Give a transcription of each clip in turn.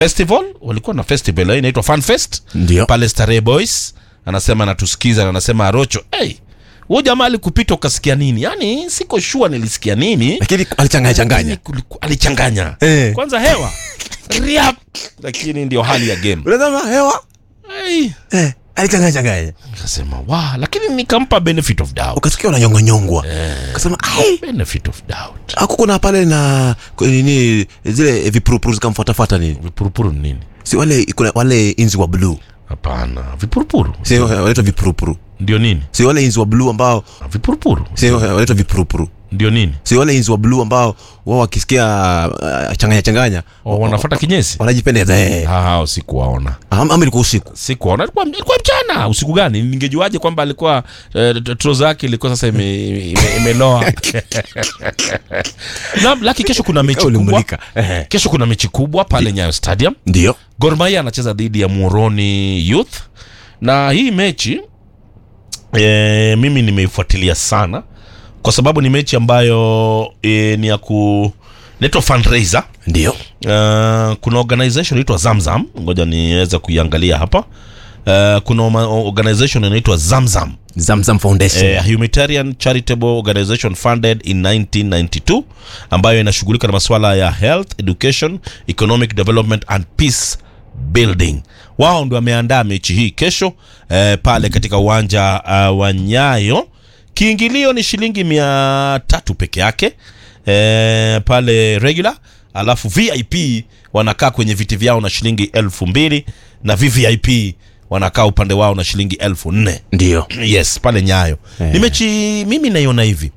festival walikuwa na festival eh, inaitwa Fun Fest Ndio. pale Starehe Boys anasema anatusikiza na anasema Arocho hey, huyo jamaa alikupita ukasikia nini yani siko shua nilisikia nini lakini alichanganya changanya Lakini kuliku- alichanganya Eh. kwanza hewa Riap. lakini ndio hali ya game unasema hewa hey. eh, alichanganya changanya Nikasema wa lakini nikampa benefit of doubt ukasikia unanyongonyongwa ukasema ai benefit of doubt akuko na pale na kwa nini zile vipurupuru zikamfuatafuata nini vipurupuru ni nini si wale kuna wale inzi wa bluu hapana vipurupuru si wanaitwa vipurupuru ndio nini si wale inzi wa bluu ambao vipurupuru si wanaitwa vipurupuru ndio nini si wale inzi wa bluu ambao wao wakisikia uh, changanya changanya oh, wanafuata kinyesi wanajipendeza eh. Ah, hao sikuwaona Ama ama ilikuwa usiku sikuwaona ilikuwa, ilikuwa mchana usiku gani ningejuaje kwamba alikuwa eh, troza yake ilikuwa sasa ime- ime- imeloa na laki kesho kuna mechi kubwa ulimulika eh. kesho kuna mechi kubwa pale nyayo stadium ndio Gor Mahia anacheza dhidi ya Muhoroni Youth na hii mechi e, mimi nimeifuatilia sana kwa sababu ni mechi ambayo e, ni ya ku naitwa fundraiser ndio Uh, kuna organization inaitwa Zamzam, ngoja niweze kuiangalia hapa. Uh, kuna oma- organization inaitwa Zamzam, zamzam foundation a humanitarian charitable organization funded in 1992 ambayo inashughulika na masuala ya health, education, economic development and peace building. Wao ndio wameandaa mechi hii kesho eh, pale katika uwanja uh, wa Nyayo. Kiingilio ni shilingi mia tatu peke yake eh, pale regular, alafu VIP wanakaa kwenye viti vyao na shilingi elfu mbili na VVIP wanakaa upande wao na shilingi elfu nne ndio yes pale nyayo Eh. ni mechi mimi naiona hivi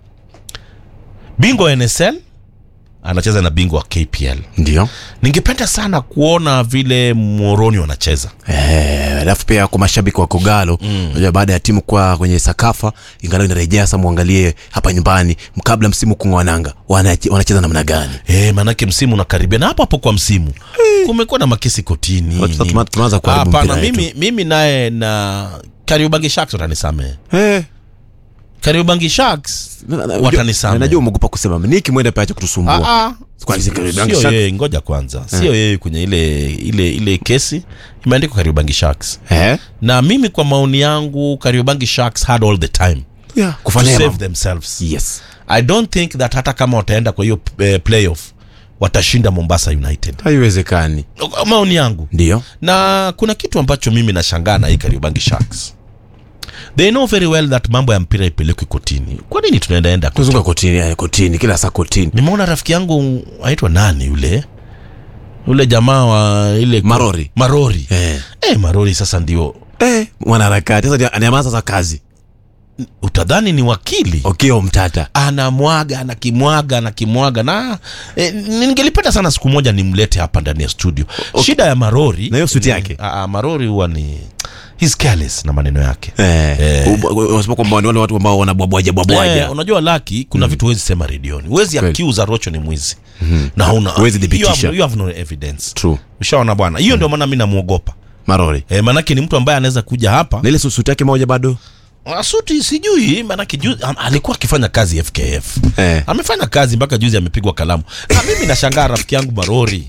bingwa wa nsl anacheza na bingwa wa kpl ndio ningependa sana kuona vile moroni wanacheza Eh, alafu pia kwa mashabiki wa kogalo unajua baada ya timu kwa kwenye sakafa ingalau inarejea sasa muangalie hapa nyumbani kabla msimu kungwananga wanache- wanacheza namna gani e, manake msimu unakaribia na hapo hapo kwa msimu kumekuwa na makesi kotini Sasa nini. tuma- tunaanza kuharibu hapana mpira mimi, mimi naye na kariobangi sharks watanisamehe Eh, kariobangi sharks na- na- Watanisamehe. najua umeogopa kusema niki mwende paache kutusumbua Ah, ah. Kwani si Kariobangi sio Sharks? yeye ngoja kwanza sio yeye kwenye ile ile ile kesi imeandikwa kariobangi sharks Eh? na mimi kwa maoni yangu kariobangi sharks had all the time Yeah, to kufanya save mambo. themselves yes i don't think that hata kama wataenda kwa hiyo eh, playoff watashinda mombasa united haiwezekani maoni yangu ndio na kuna kitu ambacho mimi nashangaa na hii kariobangi sharks they know very well that mambo ya mpira ipelekwi kotini kwa nini tunaendaenda kotini? kuzunga kotini eh, kotini kila saa kotini nimeona rafiki yangu aitwa nani yule yule jamaa wa ile Marori. marori eh. eh, marori sasa ndio eh, mwanaharakati sasa anaamaza sasa kazi utadhani ni wakili okio mtata anamwaga anakimwaga anakimwaga na e, ningelipenda sana siku moja nimlete hapa ndani ya studio shida ya marori Na hiyo suti ni- yake? a, a, marori huwa ni he's careless na maneno yake Eh, Eh. uba- unasema kwamba ni wale watu ambao wanabwabwaja bwabwaja Eh, unajua laki kuna vitu huwezi sema redioni huwezi Kweli. accuse rocho ni mwizi na una Huwezi you thibitisha. have, you have no evidence true ushaona bwana hiyo ndio maana mi namwogopa marori e, manake ni mtu ambaye anaweza kuja hapa na ile su- suti yake moja bado asuti sijui manake ju, am, alikuwa akifanya kazi fkf eh. amefanya kazi mpaka juzi amepigwa kalamu na mimi nashangaa rafiki yangu marori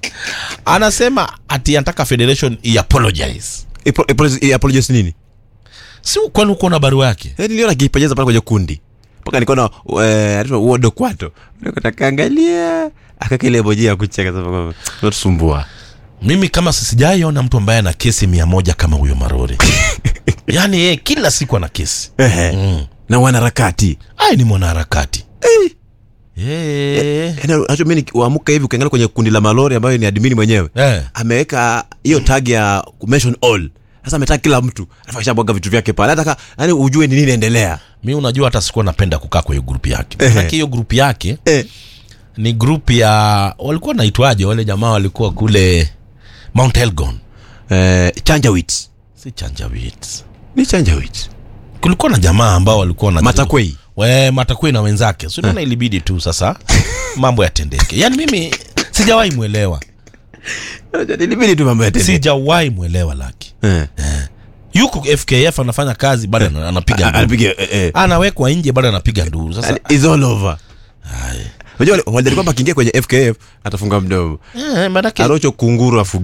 anasema ati anataka federation iapologize Ipo- ipo- i- apologize nini si kwani uko na barua yake Eh, niliona akipejeza pale kwenye kundi mpaka nikaona eh, anaitwa uodo kwato nikaangalia akakile boji ya kucheka sasa kwamba, unatusumbua mimi kama sijaiona mtu ambaye ana kesi mia moja kama huyo marori yaani yeye kila siku ana kesi Ehe. mm. na wanaharakati ai ni mwanaharakati Eh. Yaani, unajua mimi nikiamka hivi ukiangalia kwenye kundi la malori ambayo ni admini mwenyewe Eh. ameweka hiyo tag ya mention all sasa ametaka kila mtu alafu akishabwaga vitu vyake pale hata ka- yaani ujue ni nini inaendelea mi unajua hata sikuwa napenda kukaa kwa hiyo grupu yake Ehe. manake hiyo grupu yake eh. ni grupu ya walikuwa naitwaje wale jamaa walikuwa kule mount elgon eh, chanjawit si chanjawit ni chanjawit kulikuwa na jamaa ambao walikuwa na matakwei we matakwei na wenzake so naona ilibidi tu sasa mambo yatendeke yaani mimi sijawahi mwelewa ilibidi tu mambo yatende sijawahi mwelewa laki eh. yuko fkf anafanya kazi bado ana- anapiga A- nduru anapiga eh, eh. anawekwa nje bado anapiga nduru sasa And it's all over unajua wale- walidhani kwamba akiingia kwenye fkf atafunga mdomo eh, manake arocho kunguru afu